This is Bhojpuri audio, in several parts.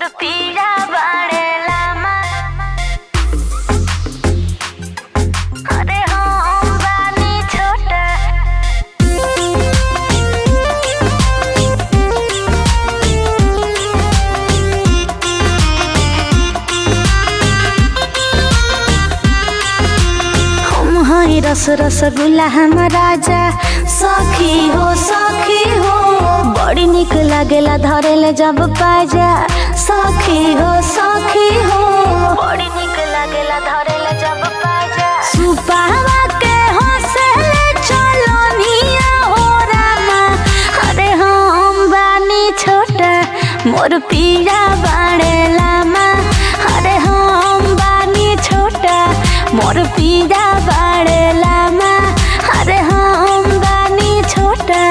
पीरा बाड़ेला अरे हम बानी छोटा हम हई रस रसगुल्ला हम राजा सखी हो सखी हो बड़ी निक लागेला धरेले जब पाजा सखी हो सखी हो बड़ी निक लागेला धरेले जब पाजा सुपावा के हंसले चलो निया हो रामा अरे हम बानी छोटा मोर पीरा बाड़े लामा अरे हम बानी छोटा मोर पीरा बाड़े लामा अरे हम बानी छोटा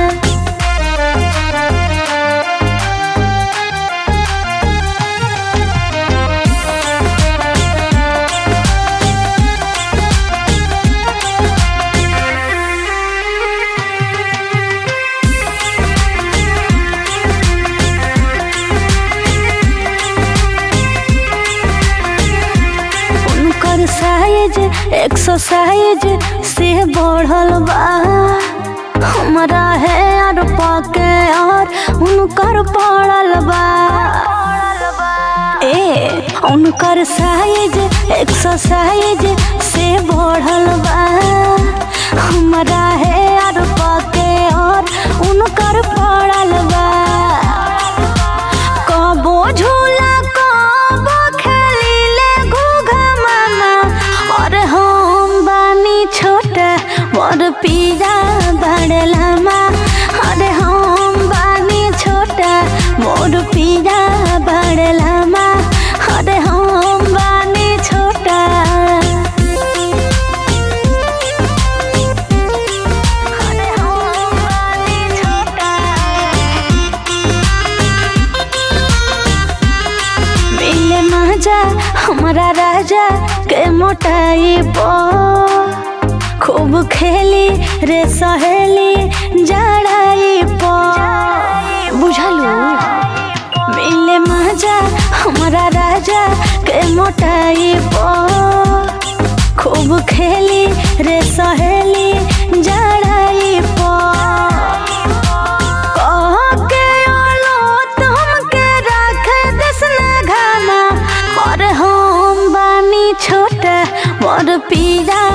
उनकर साइज एक्सरसाइज से बढ़ल बा हमरा है और पके और उनकर पड़ल बा ए उनकर साइज एक्सरसाइज से बढ़ल बा हमरा है और पके और उनकर पड़ल बा कबो झूला कबो खेलीले घूघा मामा और हम बानी छोटा मोर पीरा बड़लामा अरे हम बानी छोटा मोर पीरा बड़लामा अरे हम बानी छोटा अरे हम बानी छोटा मिले मजा हमारा राजा के मोटाई बो खूब खेली रे सहेली जड़ाई पो बुझलू मिले मजा हमारा राजा के मोटाई बो खूब खेली रे सहेली जड़ाई पो कहके ओलो तुमके राखे दसना घामा और हम बानी छोटा मोर पीरा